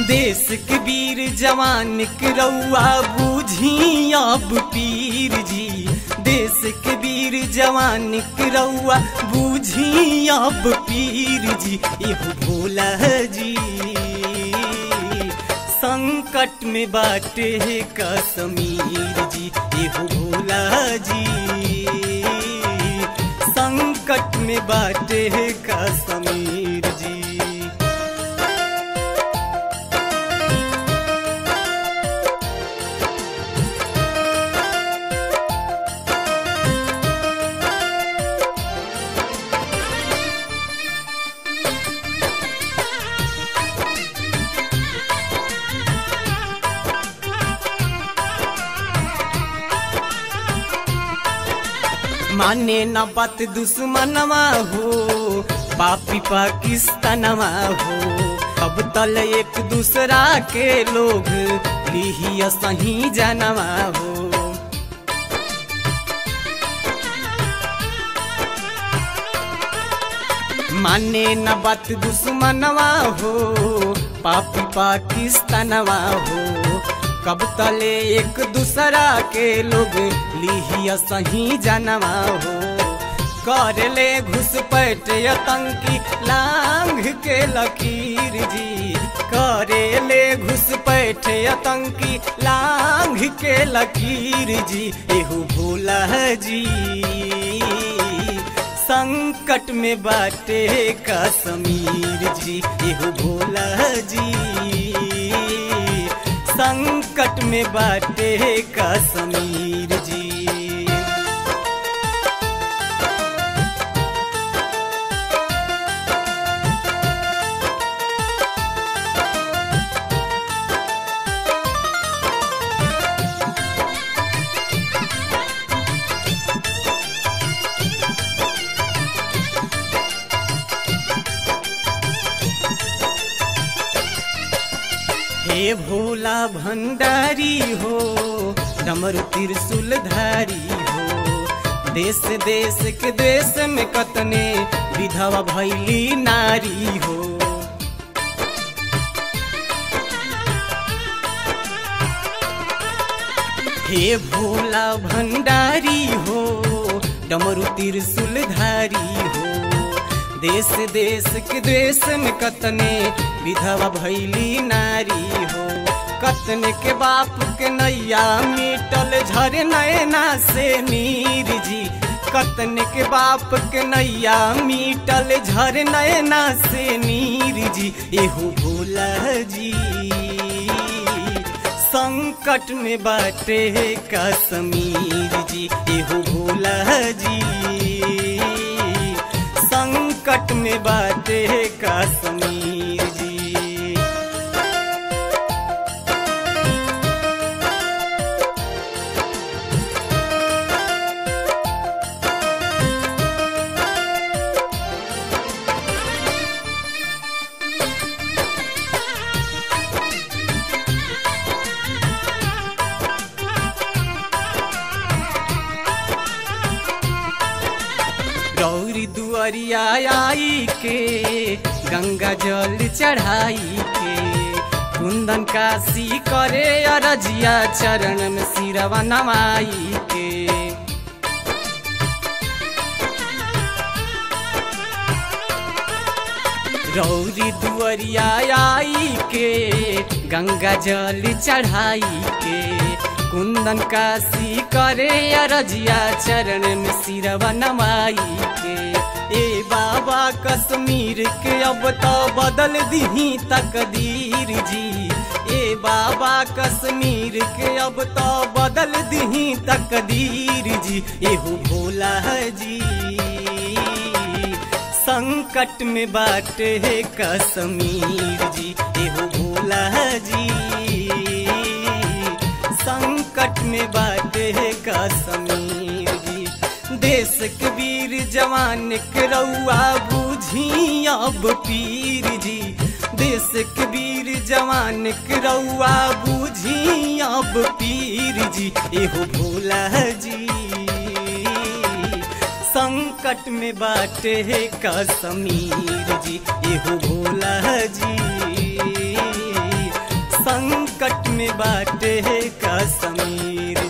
देश के वीर जवान के रउआ बूझी अब पीर जी देश के वीर जवान के रउआ बूझी अब पीर जी एहो भोला जी संकट में बाटे कश्मीर जी एहो भोला जी संकट में बाटे कश्मीर जी माने न बात दुश्मनवा हो पापी पाकिस्तानवा हो अब तल एक दूसरा के लोग लिहिया सही जानवा हो माने न बात दुश्मनवा हो पापी पाकिस्तानवा हो कब तले एक दूसरा के लोग लिहिया सही जानवा हो कर ले घुसपैठ आतंकी लांग के लकीर जी करे ले घुसपैठ आतंकी लांग के लकीर जी एहू भोला जी संकट में बाटे कश्मीर जी एहू भोला जी संकट में बाटे कश्मीर जी हे भोला भंडारी हो डमरू त्रिशूल धारी हो देश देश के देश में कतने विधवा भैली नारी हो हे भोला भंडारी हो डमरू त्रिशूल धारी हो देश देश के देश में कतने विधवा भैली नारी हो कतने के बाप के नैया मिटल झर नैना से नीर जी कतने के बाप के नैया मिटल झर नैना से नीर जी एहो भोला जी संकट में बाटे कश्मीर जी एहो भोला जी संकट में बाटे कश्मीर जी गौरी दुआरिया आई के गंगा जल चढ़ाई के कुंदन काशी करे अरजिया चरण में सिरवा नवाई के रौरी दुआरिया आई के गंगा जल चढ़ाई के कुंदन काशी करे अरजिया चरण में सिरवा नवाई के ए बाबा कश्मीर के अब तो बदल दही तकदीर जी ए बाबा कश्मीर के अब तो बदल दही तकदीर जी एहू भोला जी संकट में बाटे कश्मीर जी एहो भोला जी संकट में बाटे कश्मीर जी देश के वीर जवान के रउआ बूझी अब पीर जी देश के वीर जवान के रउआ बूझी अब पीर जी एहो भोला जी संकट में बाटे कश्मीर जी एहो भोला जी बाटे कश्मीर